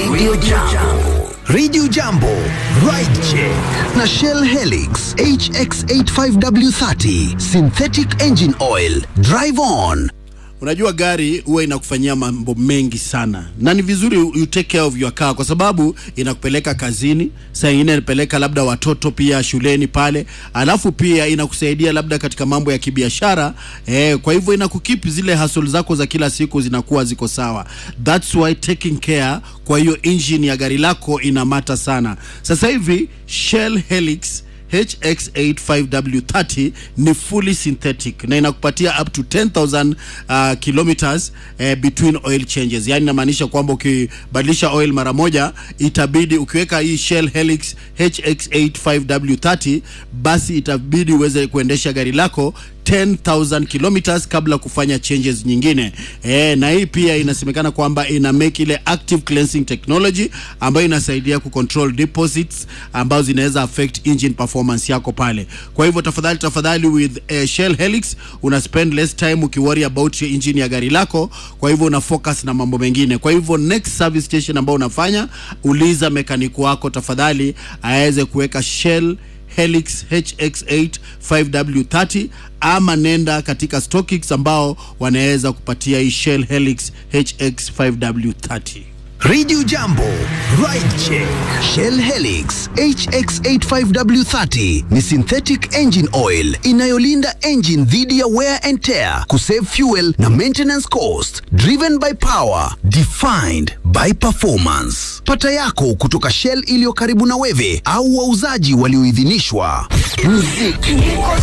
Radio Jambo. Radio Jambo, Ride Check na Shell Helix HX85W30 Synthetic Engine Oil. Drive on. Unajua gari huwa inakufanyia mambo mengi sana, na ni vizuri you take care of your car kwa sababu inakupeleka kazini, saa ingine inapeleka labda watoto pia shuleni pale, alafu pia inakusaidia labda katika mambo ya kibiashara eh, kwa hivyo inakukeep zile hustle zako za kila siku zinakuwa ziko sawa. That's why taking care kwa hiyo engine ya gari lako inamata sana. Sasa hivi Shell Helix HX85W30 ni fully synthetic na inakupatia up to 10000 uh, kilometers uh, between oil changes. Yani inamaanisha kwamba ukibadilisha oil mara moja itabidi ukiweka hii Shell Helix HX85W30 basi itabidi uweze kuendesha gari lako 10000 kilometers kabla kufanya changes nyingine e, na hii pia inasemekana kwamba ina make ile active cleansing technology ambayo inasaidia kucontrol deposits ambazo zinaweza affect engine performance yako pale. Kwa hivyo tafadhali tafadhali with uh, Shell Helix una spend less time ukiworry about your engine ya gari lako, kwa hivyo una focus na mambo mengine. Kwa hivyo next service station ambayo unafanya, uliza mekaniki wako tafadhali aweze kuweka Shell Helix HX8 5W30 ama nenda katika StockX ambao wanaweza kupatia hii Shell Helix HX 5W30. Radio Jambo, Ride Check. Shell Helix HX85W30 ni synthetic engine oil inayolinda engine dhidi ya wear and tear, kusave fuel na maintenance cost. Driven by power, defined by performance. Pata yako kutoka Shell iliyo karibu na wewe au wauzaji walioidhinishwa. Muziki